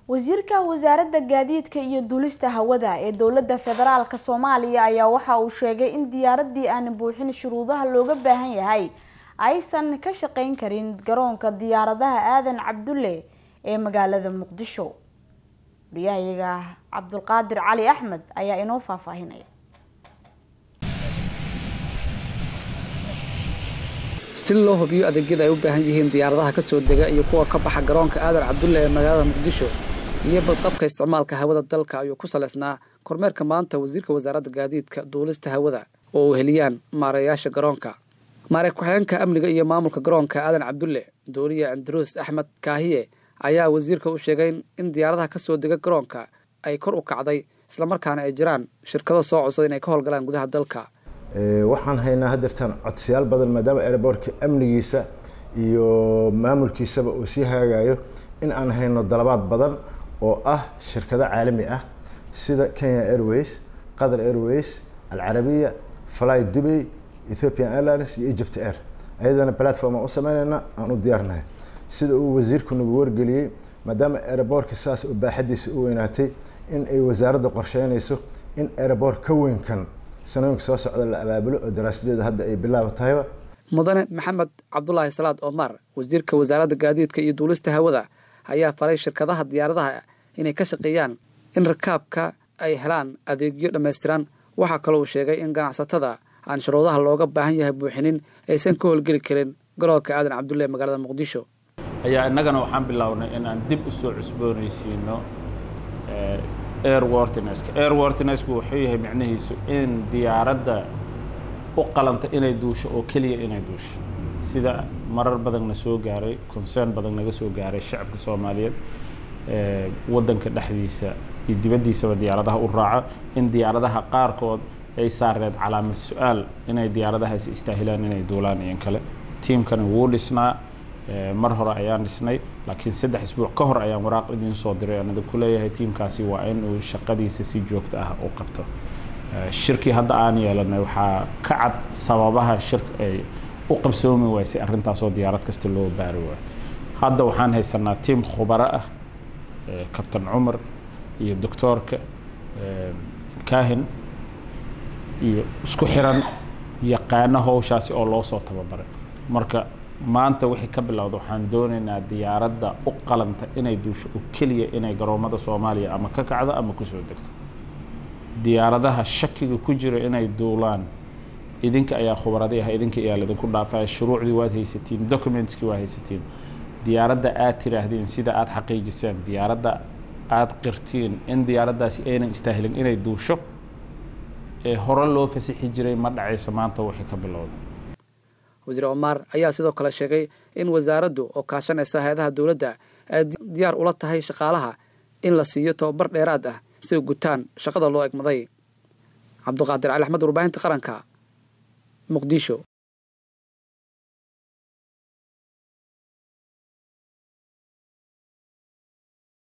wasiirka wasaaradda gaadiidka iyo duulista hawada ee dowladda federaalka soomaaliya ayaa waxa uu sheegay in diyaaradii aan buuxin shuruudaha looga baahan yahay aysan ka shaqeyn karin garoonka diyaaradaha aadan cabdulle ee magaalada muqdisho wariyahayaga cabdulqaadir cali axmed ayaa inoo faahfaahinaya si loo hubiyo adeegyada ay u baahan yihiin diyaaradaha ka soo dega iyo kuwa ka baxa garoonka aadan cabdulle ee magaalada muqdisho iyo badqabka isticmaalka hawada dalka ayuu ku saleysnaa kormeerka maanta wasiirka wasaaradda gaadiidka duulista hawada oo uu heliyaan maareeyaasha garoonka maarey ku-xigeenka amniga iyo maamulka garoonka aadan cabdulle dooriye andruus axmed kaahiye ayaa wasiirka u sheegay in diyaaradaha ka soo dega garoonka ay kor u kacday islamarkaana ay jiraan shirkado soo codsaday inay ka howlgalaan gudaha dalka waxaan haynaa hadeertaan codsiyaal badan maadaama airbortka amnigiisa iyo maamulkiisaba uu sii hagaagayo in aan hayno dalabaad badan oo ah shirkado caalami ah sida kenya airways qatar airways alcarabiya fly dubay ethiopian airlines iyo egypt air ayadana platform aan u sameynayna aan u diyaarnahay sida uu wasiirku nagu wargeliyey maadaama airbortka saas oo baaxadiisa u weynaatay in ay wasaaradda qorsheynayso in airbort ka weynkan sanooyinka soo socda la abaabulo oo daraasadeeda hadda ay bilaaba tahayba mudane maxamed cabdulaahi salaad omar wasiirka wasaaradda gaadiidka iyo duulista hawada ayaa faray shirkadaha diyaaradaha inay ka shaqeeyaan in rakaabka ay helaan adeegyo dhammaystiran waxaa kaloo uu sheegay in ganacsatada aan shuruudaha looga baahan yahay buuxinin aysan ka howlgeli karin garoonka aadan cabdulle ee magaalada muqdisho ayaa innagana waxaan bilownay inaan dib u soo cusboonaysiino airwortineska airwortinesku wuxuu yahay micnihiisu in diyaaradda u qalanta inay duusho oo keliya inay duusho sida marar badan na soo gaaray concern badan naga soo gaaray shacabka soomaaliyeed waddanka dhexdiisa iyo dibaddiisaba diyaaradaha u raaca in diyaaradaha qaarkood ay saareed calaamad su-aal inay diyaaradahaasi istaahilaan inay duulaan iyon kale tiimkani wuu dhisnaa mar hore ayaan dhisnay laakiin saddex isbuuc ka hor ayaan waraaq idiin soo diray aan idinku leeyahay tiimkaasi waa in uu shaqadiisa si joogto ah u qabto shirkii hadda aan yeelanay waxaa ka cad sababaha shir ay u qabsoomi waysay arrintaasoo diyaarad kasta loo baari waayo hadda waxaan haysanaa tiim khubaro ah kabtan cumar iyo doctoorka kahin iyo isku xiran yaqaano howshaasi oo loo soo tababaray marka maanta wixii ka bilowda waxaan doonaynaa diyaaradda u qalanta inay duusho oo keliya inay garoomada soomaaliya ama ka kacdo ama kusoo degto diyaaradaha shakiga ku jira inay duulaan idinka ayaa khubaradi ah idinka ayaa laydinku dhaafaya shuruucdii waad haysatiin documentskii waad haysatiin diyaaradda aad tiraahdeen sida aad xaqiijiseen diyaaradda aad qirtiin in diyaaraddaasi aynan istaahilin inay duusho ee hore loo fasixi jiray ma dhacayso maanta wixii ka bilowda wasiir omar ayaa sidoo kale sheegay in wasaaraddu oo kaashanaysa hay-adaha dowladda ay diyaar ula tahay shaqaalaha in la siiyo tababar dheeraad ah si ay gutaan shaqada loo egmaday cabduqaadir cali axmed warbaahinta qaranka muqdisho